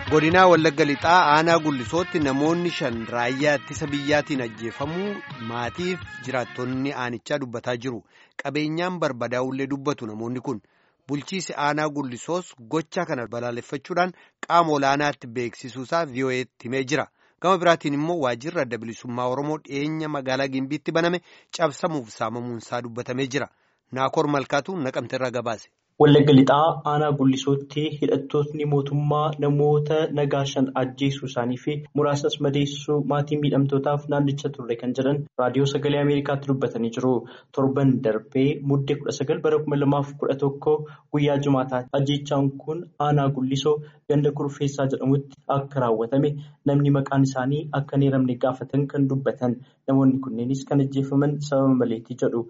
godinaa wallagga lixaa aanaa gullisootti namoonni shan raayyaa ittisa biyyaatiin ajjeefamuu maatiif jiraattonni aanichaa dubbataa jiru qabeenyaan barbadaa'ullee dubbatu namoonni kun bulchiisi aanaa gullisoos gocha kana balaaleffachuudhaan qaama olaanaatti beeksisuusaa vii'oo'eetti himee jira gama biraatiin immoo waajjirri adda bilisummaa oromoo dhiyeenya magaalaa gimbiitti baname cabsamuuf saamamuunsaa dubbatamee jira naakoor malkaatu naqamteerraa gabaase. Wallagga lixaa aanaa gullisootti hidhattootni mootummaa namoota nagaa shan ajjeesuu isaanii fi muraasas madeessuu maatii miidhamtootaaf naannicha turre kan jedhan raadiyoo sagalee ameerikaatti dubbatanii jiru. Torban darbee muddee kudha sagal bara kuma lamaaf kudha tokko guyyaa jumaataati. Ajjeechaan kun aanaa gullisoo ganda kurfeessaa jedhamutti akka raawwatame namni maqaan isaanii akka hin eeramne gaafatan kan dubbatan namoonni kunneenis kan ajjeefaman sababa maleetii jedhu.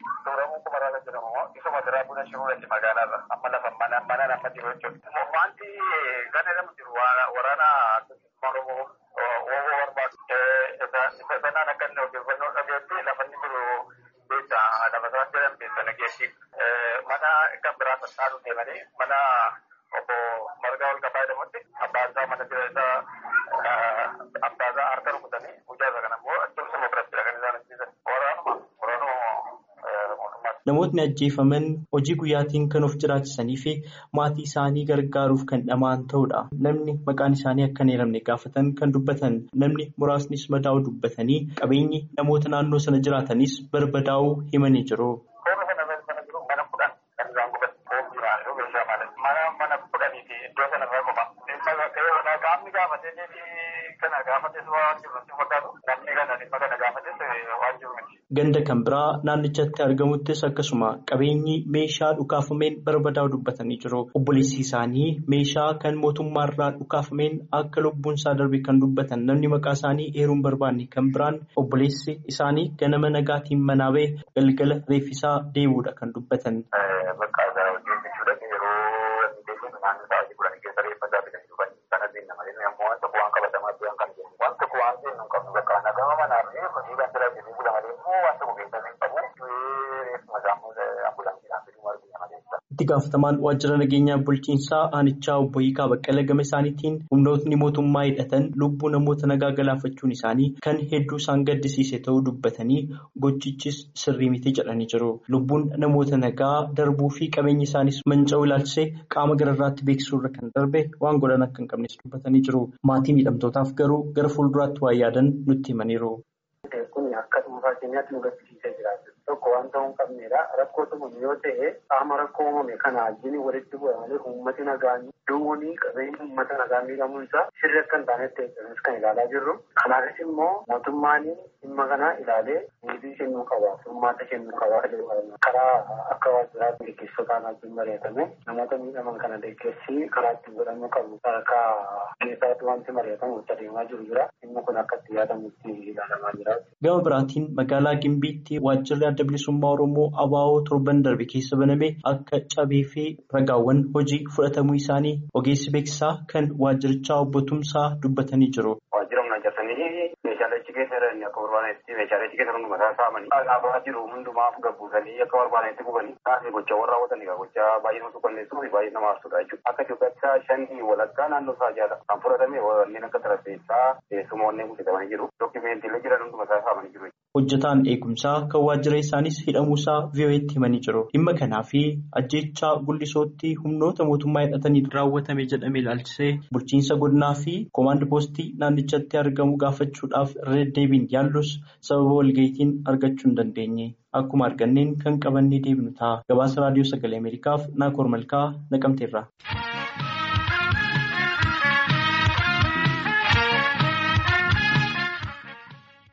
Magaalarra amma lafa mana mana nama jiru jechuudha. Wanti gana nama jiru waraana Oromoo Oromoo barbaadu. Isa sanaan akka inni odeeffannoo dhageetti lafa inni jiru beekta lafa sana jedhan beekta nageessi. Mana kan biraa sassaaru deemanii mana obbo Margaa ol qabaa jedhamutti abbaan isaa mana jira isaa abbaa isaa harka rukutanii guyyaa isaa kana immoo achoomsuma biratti kan isaan ajjeesan. Waraanuma Namootni ajjeefaman hojii guyyaatiin kan of jiraachisanii fi maatii isaanii gargaaruuf kan dhama'an ta'udha. Namni maqaan isaanii akka hin eeramne gaafatan kan dubbatan namni muraasnis madaa'uu dubbatanii qabeenyi namoota naannoo sana jiraatanis barbadaa'uu himanii jiru. Mana kudhan kan isaan gubatan oomishaalee meeshaa malee mana kudhanii fi iddoo sanarraa qofa. Qaamni gaafatee kana gaafates waan jiru nutti fakkaatu namni kana dhimma kana gaafates waan jiru miti. Ganda kan biraa naannichatti argamuttis akkasuma qabeenyi meeshaa dhukaafameen barbadaa'u dubbatanii jiru. Obboleessi isaanii meeshaa kan mootummaarraa dhukaafameen akka lubbuun isaa darbe kan dubbatan namni maqaa isaanii eeruun barbaanne kan biraan obboleessi isaanii ganama nagaatiin manaa ba'e galgala reeffisaa deebi'uudha kan dubbatan. Itti gaafatamaan waajjira nageenyaa bulchiinsaa aanichaa obbo Hiikaa Baqqala gama isaaniitiin humnootni mootummaa hidhatan lubbuu namoota nagaa galaafachuun isaanii kan hedduu isaan gaddisiise ta'uu dubbatanii gochichis sirrii miti jedhanii jiru. Lubbuun namoota nagaa darbuu fi qabeenyi isaanis manca'uu ilaalchisee qaama gararraatti beeksisuurra kan darbe waan godhan akka hin qabnes dubbatanii jiru. Maatii miidhamtootaaf garuu gara fuulduraatti waan yaadan nutti himaniiru. Kun akka dhuunfaa keenyaatti nu gaddisiisee jiraatu. Tokko waan ta'uu hin qabneedha. Rakkoo tumame yoo ta'e qaama rakkoo uumame kana wajjin walitti bu'amanii uummati nagaan duwwanii qabeenya uummata nagaa miidhamuun isaa sirri akka hin taanetti eeggamus kan ilaalaa jirru. Kanaafis immoo mootummaan dhimma kana ilaalee niitii kennuu qaba. Furmaata kennuu qaba. Karaa akka waajjiraatti gaggeessotaan wajjin mari'atame namoota miidhaman kana deeggarsi karaa ittiin godhamuu qabu. Sadarkaa keessaatti wanti mari'atamu itti adeemaa jiru jira. Dhimmi kun akka itti yaadamutti ilaalamaa jira. Gama biraatiin magaalaa Gimbiitti waajjirri adda bilisummaa Oromoo ABO torban darbe keessa baname akka cabee fi ragaawwan hojii fudhatamuu isaanii ogeessi beeksisaa kan waajjirichaa obbo Tumsaa dubbatanii jiru. Waajjira humna hojjetanii meeshaalee achi keessa jiran akka barbaadetti meeshaalee achi keessa hundumaa isaa saamanii dhaabaa jiru hundumaaf gabbuusanii akka barbaadetti gubanii taasise gochaawwan raawwatanii gochaa baay'ee nama suukanneessuu fi baay'ee nama aarsudha jechuudha. Akka Itoophiyaatti shanii walakkaa naannoo isaa jaala kan fudhatame wanneen akka tarafeessaa teessumoonni hojjetamanii jiru. Dookimeentiilee jiran hundumaa isaa saamanii jiru. Hojjetaan eegumsaa kan waajjira isaanis hidhamuusaa vii'oo'eetti himanii jiru. Dhimma kanaa fi ajjeechaa gullisootti humnoota mootummaa hidhatanii raawwatame jedhame ilaalchisee bulchiinsa godinaa fi koomaand poostii naannichatti argamu gaafachuudhaaf irra deddeebiin yaallus sababa walga'iitiin argachuu hin dandeenye. Akkuma arganneen kan qabannee deebinu ta'a. Gabaasa raadiyoo sagalee Ameerikaaf Naakoor Malkaa naqamteerra.